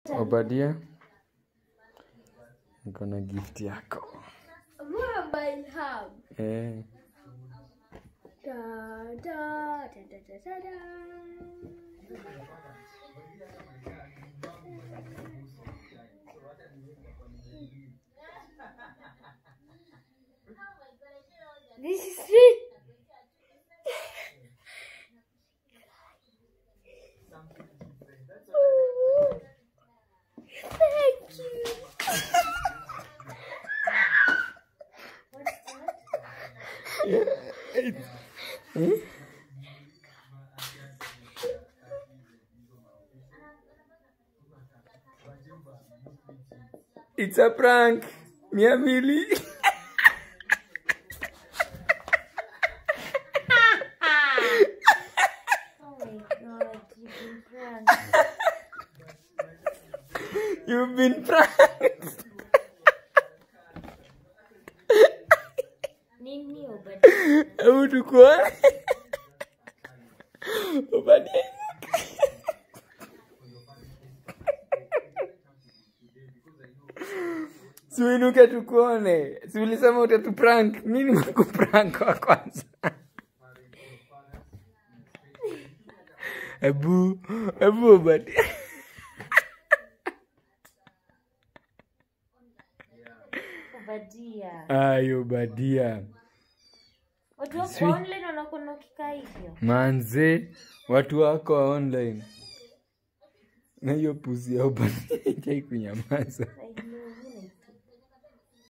Obadia, niko na gift yako Mama ilham. eh. Da, da, da, da, da, da, da. This is free. Ooh. Thank you. What's that? It's a prank. Mia mbili. Oh my god, you've been pranked. You've been pranked. Nini ubadi? Hebu tukuone. Obadia. Si uinuke tukuone. Si ulisema utatuprank. Mimi nimekuprank wa kwanza. Hebu, hebu Obadia. Ubadia. Ay, Obadia. Watu wako Sweet. online wanakuwa ukikaa hivyo. Manze, watu wako wa online. Na hiyo pusi ya Obadia haijai kunyamaza. I know.